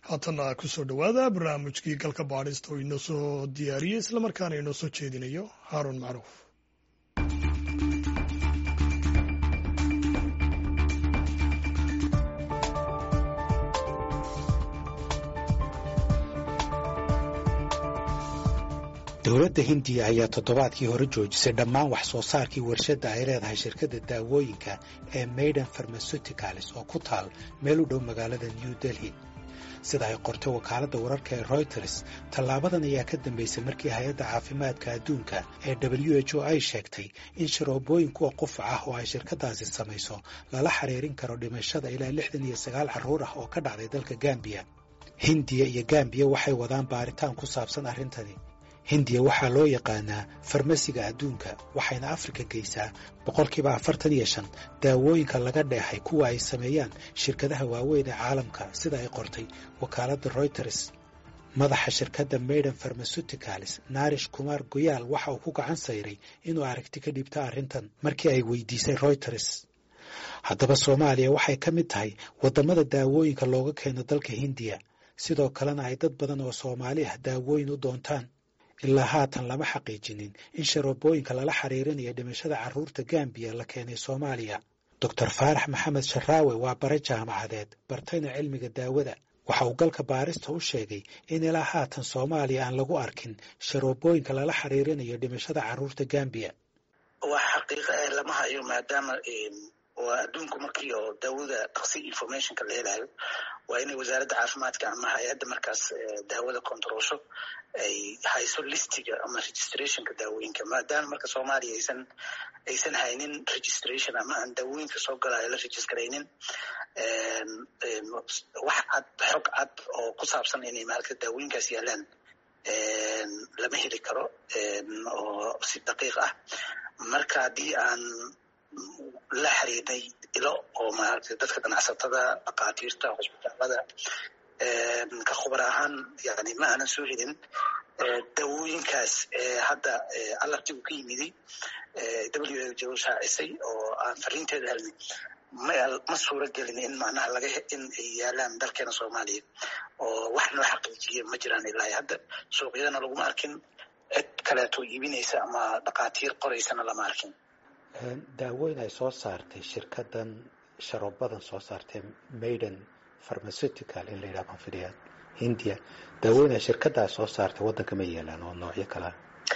haatana kusoo dhowaada barnaamijkii galka baadhista oo inoo soo diyaariyey islamarkaana inoo soo jeedinayo haaruun macruuf dowladda hindiya ayaa toddobaadkii hore joojisay dhammaan wax soo saarkii warshadda ay leedahay shirkadda daawooyinka ee maiden farmasuticalis oo ku taal meel u dhow magaalada new delhi sida ay qortay wakaaladda wararka ee royters tallaabadan ayaa ka dambaysay markii hay-adda caafimaadka adduunka ee w h o ay sheegtay in sharoobooyin kuwa qufac ah oo ay shirkaddaasi samayso lala xiriirin karo dhimashada ilaa lixdan iyo sagaal carruur ah oo ka dhacday dalka gambiya hindiya iyo gambiya waxay wadaan baaritaan ku saabsan arrintani hindiya waxaa loo yaqaanaa farmasiga adduunka waxayna afrika geysaa boqolkiiba afartan iyo shan daawooyinka laga dheexay kuwa ay sameeyaan shirkadaha waaweyn ee caalamka sida ay qortay wakaaladda royters madaxa shirkadda maiden farmasuticalis narish kumar goyaal waxa uu ku gacan sayray inuu aragti ka dhiibta arrintan markii ay weydiisay royters haddaba soomaaliya waxay ka mid tahay waddamada daawooyinka looga keeno dalka hindiya sidoo kalena ay dad badan oo soomaali ah daawooyin u doontaan ilaa haatan lama xaqiijinin in sharoobooyinka lala xiriirinayo dhimashada carruurta gambiya la keenay soomaaliya doctor faarax maxamed sharaawe waa bare jaamacadeed bartayna cilmiga daawada waxa uu galka baarista u sheegay in ilaa haatan soomaaliya aan lagu arkin sharoobooyinka lala xiriirinayo dhimashada carruurta gambiya wax xaqiiqa eh lama hayo maadaama waa adduunku markii oo daawada dhaqsi informationka la helayo waa inay wasaaradda caafimaadka ama hay-adda markaas daawada controlsho ay hayso listiga ama registrationka daawooyinka maadaama marka soomaaliya aysan aysan haynin registration ama aan daawooyinka soo galayo la registraynin wax cad xog cad oo ku saabsan inay maalka daawooyinkaas yaalaan lama heli karo oo si daqiiq ah marka haddii aan la xiriirnay ilo oo maaragtay dadka ganacsatada dhakhaatiirta hosbitaalada ka khubar ahaan yani ma aanan soo helin dawooyinkaas hadda alarti uu ka yimiday w jo shaacisay oo aan fariinteeda helnay ma suura gelin in macnaha laga in ay yaalaan dalkeena soomaaliya oo wax noo xaqiijiya ma jiraan ilaa hadda suuqyadana laguma arkin cid kaleeto iibinaysa ama dhakhaatiir qoraysana lama arkin daawooyin ay soo saartay shirkaddan sharoobadan soo saartay maiden pharmaceutical in la yidhaha konfidiyaad hindiya daawooyin ay shirkaddaa soo saartay waddanka ma yeelaan oo noocyo kalea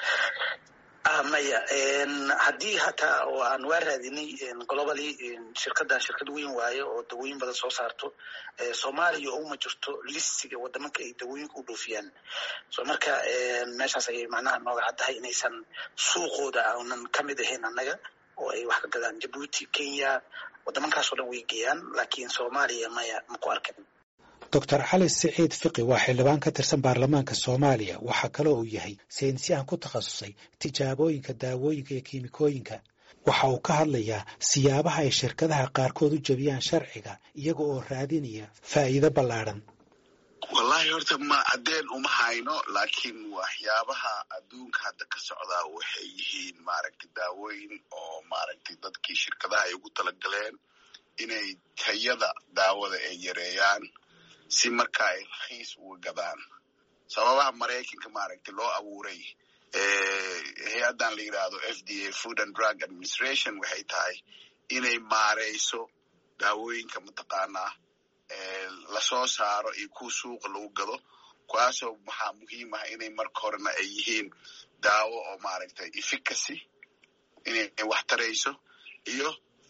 maya haddii hataa oo aan waa raadinay globally shirkaddan shirkad weyn waayo oo dawooyin badan soo saarto soomaaliya uma jirto listiga wadamanka ay dawooyinka u dhoofiyaan so marka meeshaas ayay macnaha nooga caddahay inaysan suuqooda aanan ka mid ahayn annaga oo ay wax ka gadaan jabuuti kenya waddamankaasoo dhan way geeyaan laakiin soomaaliya maya maku arkin doctor cali siciid fiqi waa xildhibaan ka tirsan baarlamaanka soomaaliya waxaa kaloo uu yahay saynisyahan ku takhasusay tijaabooyinka daawooyinka iyo kiimikooyinka waxa uu ka hadlayaa siyaabaha ay shirkadaha qaarkood u jebiyaan sharciga iyaga oo raadinaya faa'iido ballaadhan wallahi horta ma caddeen uma hayno laakiin waxyaabaha adduunka hadda ka socdaa waxay yihiin maaragtay daawooyin oo maaragtay dadkii shirkadaha ay ugu talagaleen inay tayada daawada ay yareeyaan si marka ay rakhiis uga gadaan sababaha maraykanka maaragtay loo abuuray hay-addan la yidhaahdo f d a food and drug administration waxay tahay inay maareyso daawooyinka mataqaanaa lasoo saaro iyo kuwa suuqa lagu gado kuwaasoo maxaa muhiim ah inay marka horena ay yihiin daawo oo maaragtay efficacy inay wax tarayso iyo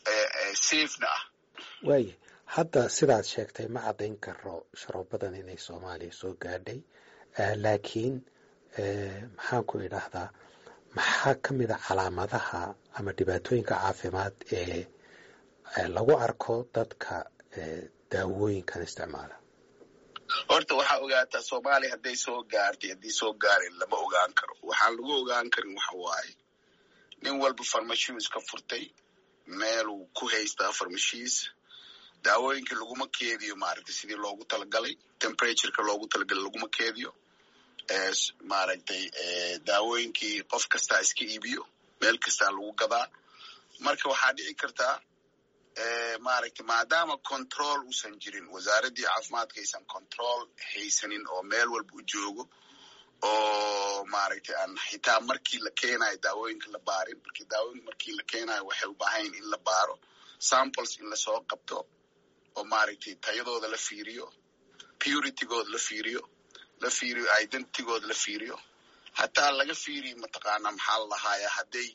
safena ah waaya hadda sidaad sheegtay ma caddayn karo sharoobadan inay soomaaliya soo gaadhay laakiin maxaan ku idhaahdaa maxaa ka mid a calaamadaha ama dhibaatooyinka caafimaad ee lagu arko dadka daawooyinkan isticmaala horta waxaa ogaataa soomaaliya hadday soo gaartay haddii soo gaarin lama ogaan karo waxaan lagu ogaan karin waxa waaye nin walba farmashiis ka furtay meeluu ku haystaa farmashiis daawooyinka laguma keediyo maaragtay sidii loogu talagalay temperatureka loogu talagalay laguma keediyo maaragtay daawooyinkii qof kastaa iska iibiyo meel kastaa lagu gadaa marka waxaa dhici kartaa maaragtay maadaama control uusan jirin wasaaraddii caafimaadka aysan control haysanin oo meel walba u joogo oo maaragtay aan xitaa markii la keenayo daawooyinka la baarin markii daawooyinka markii la keenayo waxay u baahan in la baaro samples in lasoo qabto oo maaragtay tayadooda la fiiriyo puritygooda la fiiriyo la fiiriyo identitygooda la fiiriyo hataa laga fiiriyo mataqaana maxaa la lahaaya hadday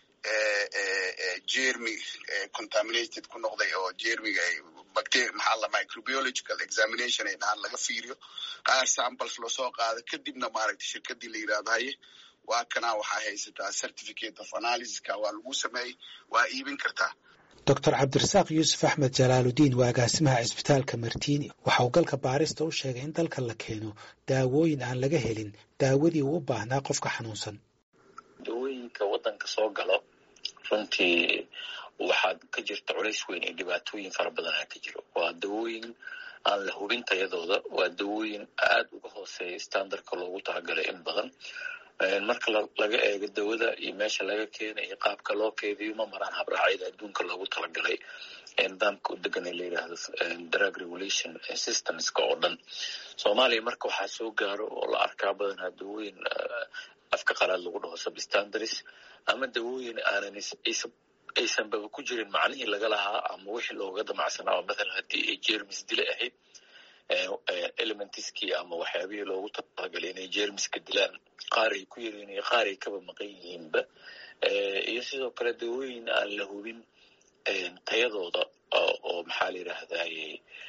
jermy contaminated ku noqday oo jermiga bacteria maxaa la microbiological examination ay dhahaan laga fiiriyo qaar samples loosoo qaado kadibna maaragtay shirkadii la yidhahdo haye waa kanaa waxaa haysataa certificate of analysiska waa lagu sameeyey waa iibin kartaa doctor cabdirasaaq yuusuf axmed jalaaludiin waa agaasimaha cisbitaalka martiini waxa uu galka baarista u sheegay in dalka la keeno daawooyin aan laga helin daawadii uu u baahnaa qofka xanuunsan dawooyinka waddanka soo galo runtii waxaad ka jirta culays weyn iyo dhibaatooyin fara badan aa ka jiro waa dawooyin aan la hubin tayadooda waa dawooyin aad uga hooseeya standardka loogu talagalay in badan marka laga eego dawada iyo meesha laga keena iyo qaabka loo keediyo ma maraan habraacyada adduunka loogu talagalay nidaamka u degan ee la yidhaahdo drug regulation systemska oo dhan soomaaliya marka waxaa soo gaaro oo la arkaa badanaa dawooyin afka qalaad lagu dhaho substandaries ama dawooyin aanan aysanbaba ku jirin macnihii laga lahaa ama wixii looga damacsanaa mathalan haddii ay jermis dile ahayd elementiskii ama waxyaabihii loogu talagalay inay jermiska dilaan qaar ay ku yaryiin iyo qaar ay kaba maqan yihiinba iyo sidoo kale dawooyin aan la hubin tayadooda oo maxaa la yidhaahdaye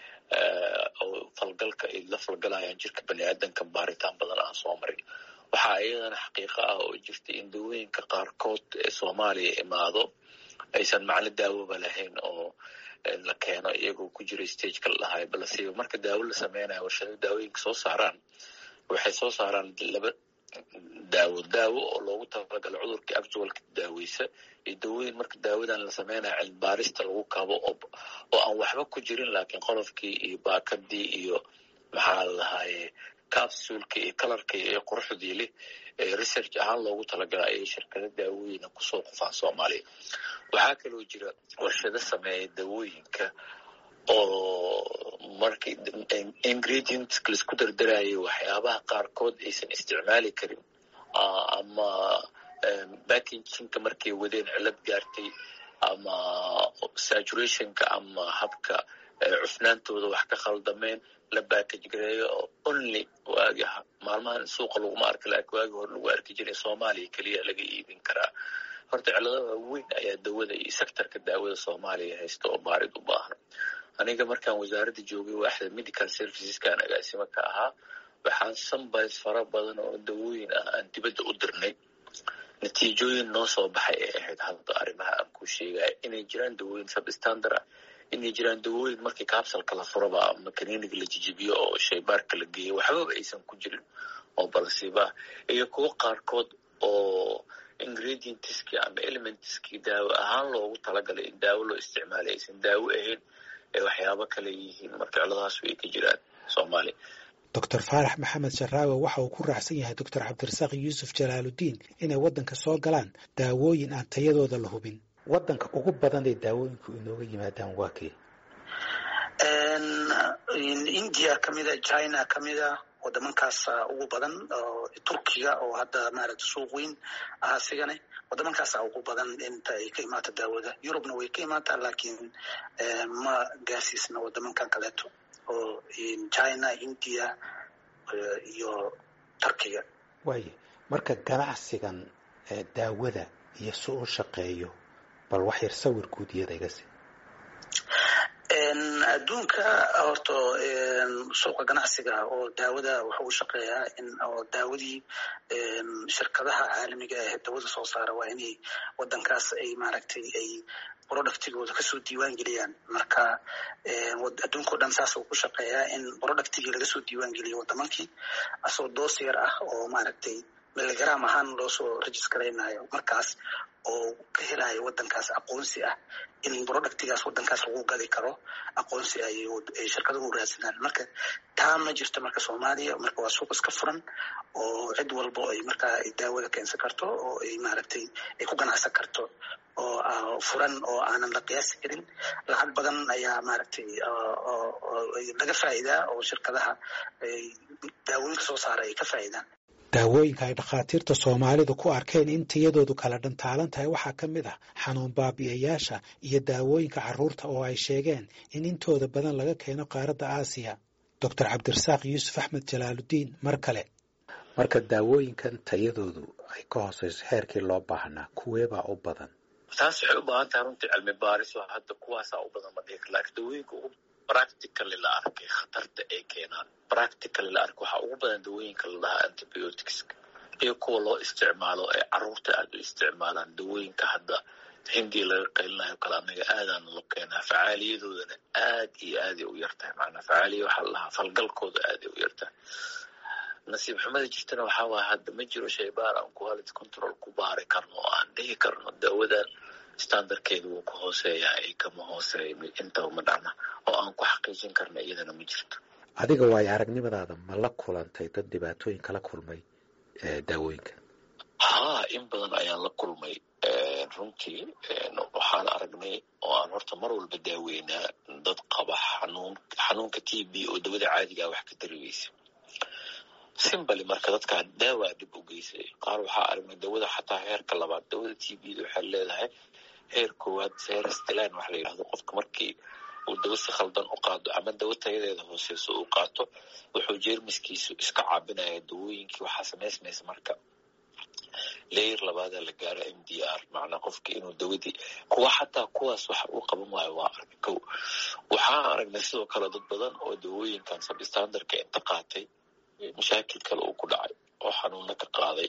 oo falgalka ay la falgalayaan jirka bani aadanka baaritaan badan aan soo marin waxaa iyadana xaqiiqo ah oo jirta in dawooyinka qaarkood ee soomaaliya imaado aysan macno daawoba lahayn oo la keeno iyagoo ku jira stageka la dhahayo balse marka daawo la sameynayo warshado daawooyinka soo saaraan waxay soo saaraan laba daawo daawo oo loogu talagalo cudurka actualka daaweysa iyo dawooyin marka daawadan la sameynayo cilmibaarista lagu kabo oo aan waxba ku jirin laakiin qolofkii iyo baakadii iyo maxaa la dhahaye capsulka iyo kalarka iyo quruxdii leh research ahaan loogu talagala ayay shirkado daawooyina kusoo qufaan soomaaliya waxaa kaloo jira warshado sameeya dawooyinka oo marka ingredients laisku dardarayo waxyaabaha qaarkood aysan isticmaali karin ama backinginka markay wadeen cilad gaartay ama saturationka ama habka cufnaantooda wax ka khaldameen la backage gareeyo oo only waagi maalmahan suuqa laguma arka laakiin waagi hore lagu arki jiray soomaaliya keliya laga iibin karaa horta ciladaha weyn ayaa dawada iyo sectorka daawada soomaaliya haysta oo baarid u baahan aniga markaan wasaaradda joogay waaxda medical serviceskan agaasimo ka ahaa waxaan sambys fara badan oo dawooyin ah aan dibadda u dirnay natiijooyin noo soo baxay ay ahayd hadda arrimaha aan ku sheegaya inay jiraan dawooyin substandard ah inay jiraan dawooyin markii kaabsalka la furaba ama kaniiniga la jijibiyo oo shaybaarka la geeyo waxbaba aysan ku jirin oo balsiba iyo kuwo qaarkood oo ingredientskii ama elementskii daawo ahaan loogu talagalay in daawo loo isticmaalay aysan daawo ahayn ee waxyaabo kale yihiin marka ciladahaas way ka jiraan soomaaliya doctor faarax maxamed sharaawe waxa uu ku raacsan yahay doctor cabdirasaaq yuusuf jalaaludiin inay waddanka soo galaan daawooyin aan tayadooda la hubin waddanka ugu badan ee daawooyinku inooga yimaadaan waa kee india kamida china kamida wadamankaasa ugu badan oo turkiga oo hadda maaragta suuq weyn ah asigane wadamankaasa ugu badan inta ay ka imaata daawada yurubna way ka imaataa laakiin ma gaasiisna wadamankan kaleeto oo china india iyo turkiga waaye marka ganacsigan daawada iyo si u shaqeeyo bal wax yar sawir guud iyada iga si adduunka horta suuqa ganacsiga oo daawada wuxuu u shaqeeyaa in oo daawadii shirkadaha caalamiga ah dawada soo saara waa inay wadankaas ay maaragtay ay productigooda kasoo diiwaan geliyaan marka adduunka o dhan saas uu ku shaqeeyaa in productigii lagasoo diiwaan geliyo wadamankii asoo doos yar ah oo maaragtay miligram ahaan loo soo registraynayo markaas oo ka helayo wadankaas aqoonsi ah in productigaas wadankaas lagu gadi karo aqoonsi ay shirkaduhu raadsanaan marka taa ma jirto marka soomaaliya marka waa suuq iska furan oo cid walbo ay markaa daawada keensan karto oo ay maaragtay ay ku ganacsan karto oo furan oo aanan la qiyaasi karin lacag badan ayaa maaragtay laga faa'iidaa oo shirkadaha daawooyinka soo saara ay ka faa'iidaan daawooyinka ay dhakhaatiirta soomaalidu ku arkeen in tiyadoodu kala dhantaalan tahay waxaa ka mid ah xanuun baabi'ayaasha iyo daawooyinka carruurta oo ay sheegeen in intooda badan laga keeno qaaradda aasiya doctor cabdirasaaq yuusuf axmed jalaaludiin mar kale marka daawooyinkan tayadoodu ay ka hooseyso heerkii loo baahnaa kuweebaa u badan taas waxay u baahan tahay runtii cilmi baaris oo hadda kuwaasaa u badan ma dhihi kar laakiin dawooyinka ugu practically la arkay khatarta ay keenaan practically la arkay waxaa ugu badan dawooyinka la dhahaa antibioticska iyo kuwa loo isticmaalo ay carruurta aada u isticmaalaan dawooyinka hadda hindii laga qaylinayo kale anaga aadaan lo keenaa facaaliyadoodana aad iyo aaday u yartahay macnaa facaaliya waxaa la dhahaa falgalkooda aaday u yartahay nasiib xumada jirtana waxaa waaya hadda ma jiro shaybaar aan quality control ku baari karno oo aan dhihi karno daawadan standardkeedu wuu ka hooseeyaa ay kama hooseeya intaba ma dhacna oo aan ku xaqiijin karna iyadana ma jirto adiga waayo aragnimadaada ma la kulantay dad dhibaatooyin kala kulmay daawooyinka haa in badan ayaan la kulmay runtii waxaan aragnay oo aan horta mar walba daaweynaa dad qaba xanuun xanuunka t b oo dawada caadigaa wax ka tariweysa simbali marka dadkaa daawaa dhib u geysay qaar waxaa aragnay dawada xataa heerka labaad dawada t b da waxay leedahay heer koowaad serstilan waxa la yidhahdo qofka markii uu dawo si khaldan u qaado ama dawo tayadeeda hooseyso uu qaato wuxuu jeermiskiisu iska caabinaya dawooyinkii waxaa samaysmaysa marka leyer labaadaa la gaaro m d r macnaa qofka inuu dawadii kuwa xataa kuwaas waxa uu qaban waayo waa arag kow waxaa aragnay sidoo kale dad badan oo dawooyinkan sabstandarka inta qaatay mashaakil kale uu ku dhacay oo xanuuna ka qaaday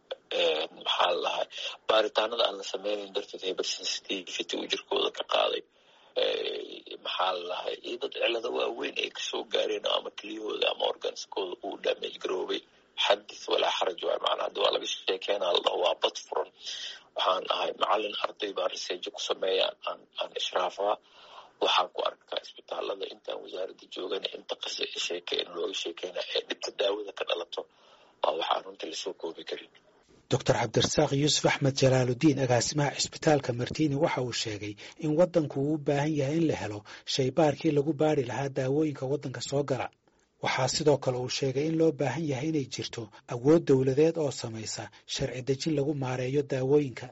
maxaa la dhahay baaritaanada aan la sameynayn darteed hypersensitivity uu jirkooda ka qaaday maxaa la dhahay iyo dad cilado waaweyn ay kasoo gaareen ama keliyahooda ama organskooda uu damage garoobay xadith walaa xaraj waay macnaa hadda waa laga sheekeenaa la dhaho waa bad furan waxaan ahay macalin arday baa reseejo ku sameeya aan aan ishraafaa waxaan ku arkaa isbitaalada intaan wasaaradda joogana inta qase sheekeen looga sheekeyna ee dhibka daawada ka dhalato waa waxaan runtii lasoo koobi karin doctor cabdirasaaq yuusuf axmed jalaaludiin agaasimaha cisbitaalka martiini waxa uu sheegay in waddanku uu u baahan yahay in la helo shaybaarkii lagu baari lahaa daawooyinka waddanka soo gala waxaa sidoo kale uu sheegay in loo baahan yahay inay jirto awood dowladeed oo samaysa sharci dejin lagu maareeyo daawooyinka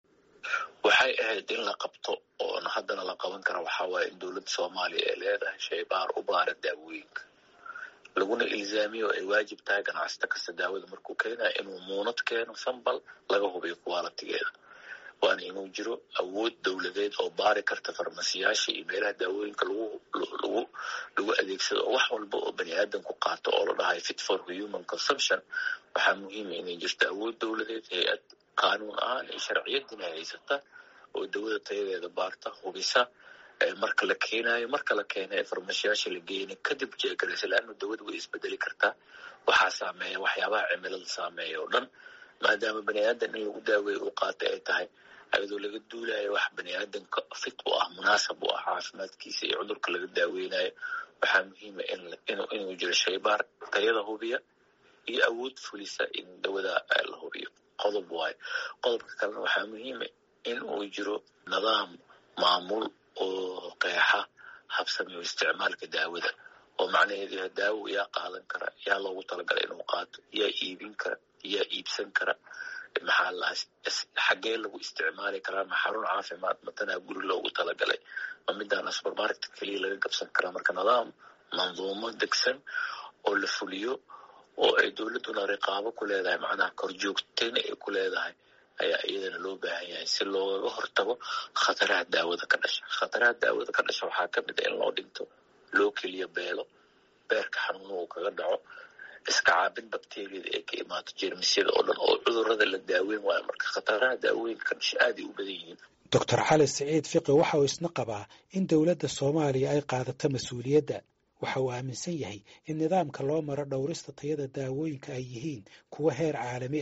waxay ahayd in la qabto oona haddana la qaban kara waxaa waaye in dowladda soomaaliya ay leedahay shaybaar u baara daawooyinka laguna ilzaamiyo ay waajib tahay ganacsata kasta daawada markuu keenaya inuu muunad keeno sambal laga hubiyo qualitigeeda waana inuu jiro awood dowladeed oo baari karta farmasiyaasha iyo meelaha daawooyinka lagu lagu lagu adeegsado oo wax walba oo bani aadan ku qaato oo la dhahay fit for human consumption waxaa muhiima inay jirto awood dowladeed hay-ad qaanuun ahaan iyo sharciyadina haysata oo dawada tayadeeda baarta hubisa marka la keenayo marka la keena ee farmashiyaasha la geyna kadib jeegaraysa laanna dawada way isbedeli kartaa waxaa saameeya waxyaabaha cimilada saameeya oo dhan maadaama bani aadan in lagu daaweeyo uu qaata ay tahay ayadoo laga duulayo wax bani aadanka fit u ah munaasab u ah caafimaadkiisa iyo cudurka laga daaweynayo waxaa muhiima inuu jiro shaybaar tayada hubiya iyo awood fulisa in dawada la hubiyo qodob waayo qodobka kalena waxaa muhiima in uu jiro nidaam maamul oo qeexa habsamiyo isticmaalka daawada oo macnaheedu yahay daawo yaa qaadan kara yaa loogu talagalay inuu qaato yaa iibin kara yaa iibsan kara maxaa lahaa xaggee lagu isticmaali karaa ma xarun caafimaad matanaa guri loogu talagalay ma midaana supermarket keliya laga gabsan karaa marka nidaam manduumo degsan oo la fuliyo oo ay dowladduna riqaabo ku leedahay macnaha korjoogtayna ay ku leedahay ayaa iyadana loo baahan yahay si loogaga hortago khataraha daawada ka dhasha khataraha daawada ka dhasha waxaa ka mid a in loo dhinto loo keliya beelo beerka xanuuna uu kaga dhaco iska caabin bakteriyada ee ka imaato jeermisyada oo dhan oo cudurada la daaweyn waayo marka khataraha daawooyinka ka dhasha aaday u badan yihiin doctor cali siciid fiqi waxa uu isna qabaa in dowladda soomaaliya ay qaadato mas-uuliyadda waxa uu aaminsan yahay in nidaamka loo maro dhowrista tayada daawooyinka ay yihiin kuwa heer caalami ah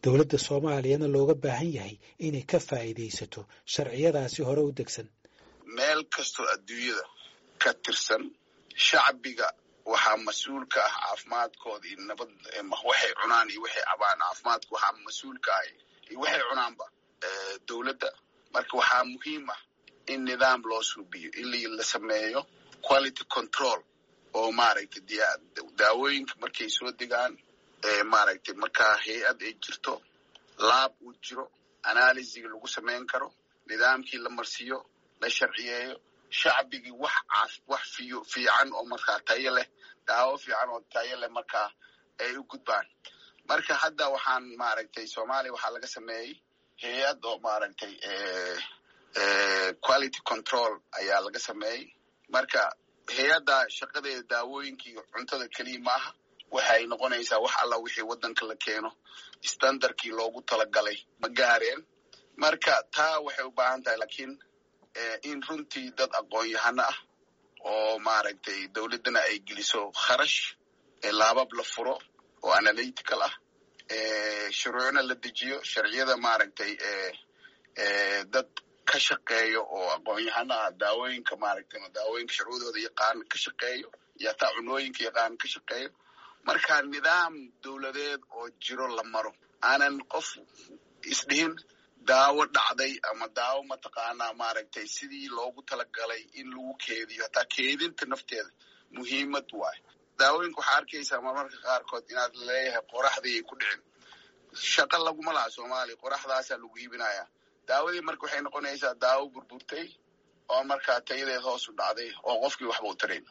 dowladda soomaaliyana looga baahan yahay inay ka faa'iidaysato sharciyadaasi hore u degsan meel kastoo adduunyada ka tirsan shacbiga waxaa mas-uul ka ah caafimaadkooda iyo nabad waxay cunaan iyo waxay cabaan caafimaadka waxaa mas-uul ka ah iyo waxay cunaanba dowladda marka waxaa muhiim ah in nidaam loo suubiyo in la sameeyo quality control oo maaragtay daawooyinka markay soo degaan maaragtay markaa hay-ad ay jirto laab uu jiro analysiga lagu samayn karo nidaamkii la marsiiyo la sharciyeeyo shacbigii wax caaf wax fiyo fiican oo markaa tayo leh daawo fiican oo tayo leh markaa ay u gudbaan marka hadda waxaan maaragtay soomaaliya waxaa laga sameeyey hay-ad oo maaragtay quality control ayaa laga sameeyey marka hay-adda shaqadeeda daawooyinkii cuntada keliya maaha waxay noqonaysaa wax alla wixii waddanka la keeno standardkii loogu talagalay ma gaareen marka taa waxay u baahan tahay laakiin in runtii dad aqoon-yahano ah oo maaragtay dowladdana ay geliso kharash laabab la furo oo analytical ah shuruucna la dejiyo sharciyada maaragtay dad ka shaqeeyo oo aqoon-yahano ah daawooyinka maaragtay daawooyinka sharcudooda yaqaan ka shaqeeyo iyo hataa cunooyinka yaqaan ka shaqeeyo marka nidaam dowladeed oo jiro la maro aanan qof isdhihin daawo dhacday ama daawo mataqaanaa maaragtay sidii loogu talagalay in lagu keediyo hataa keedinta nafteeda muhiimad waay daawooyinka waxaa arkaysaa marmarka qaarkood inaad leeyahay qoraxdii ay ku dhicin shaqo laguma laha soomaaliya qoraxdaasaa lagu iibinayaa daawadii marka waxay noqonaysaa daawo burburtay oo markaa tayadeed hoos u dhacday oo qofkii waxba u tarayn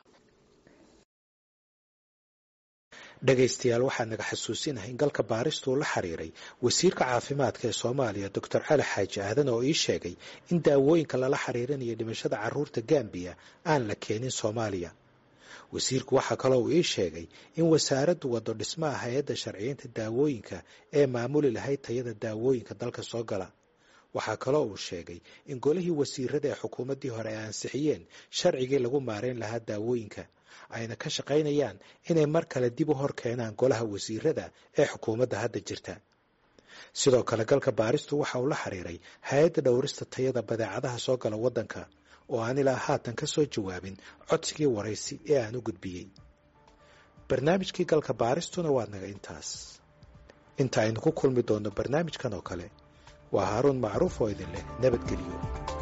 dhegaystayaal waxaa naga xasuusinahay in galka baaristuu la xiriiray wasiirka caafimaadka ee soomaaliya doctor cali xaaji aadan oo ii sheegay in daawooyinka lala xiriirinayo dhimashada carruurta gambiya aan la keenin soomaaliya wasiirku waxaa kaloo uu ii sheegay in wasaaraddu waddo dhismaha hay-adda sharciyeynta daawooyinka ee maamuli lahayd tayada daawooyinka dalka soo gala waxaa kaloo uu sheegay in golihii wasiirada ee xukuumaddii hore ay ansixiyeen sharcigii lagu maarayn lahaa daawooyinka ayna ka shaqaynayaan inay mar kale dib u hor keenaan golaha wasiirada ee xukuumadda hadda jirta sidoo kale galka baaristu waxa uu la xiriiray hay-adda dhowrista tayada badeecadaha soo gala waddanka oo aan ilaa haatan ka soo jawaabin codsigii waraysi ee aan u gudbiyey barnaamijkii galka baaristuna waa naga intaas inta aynu ku kulmi doonno barnaamijkan oo kale waa haaruun macruuf oo idin leh nabadgelyo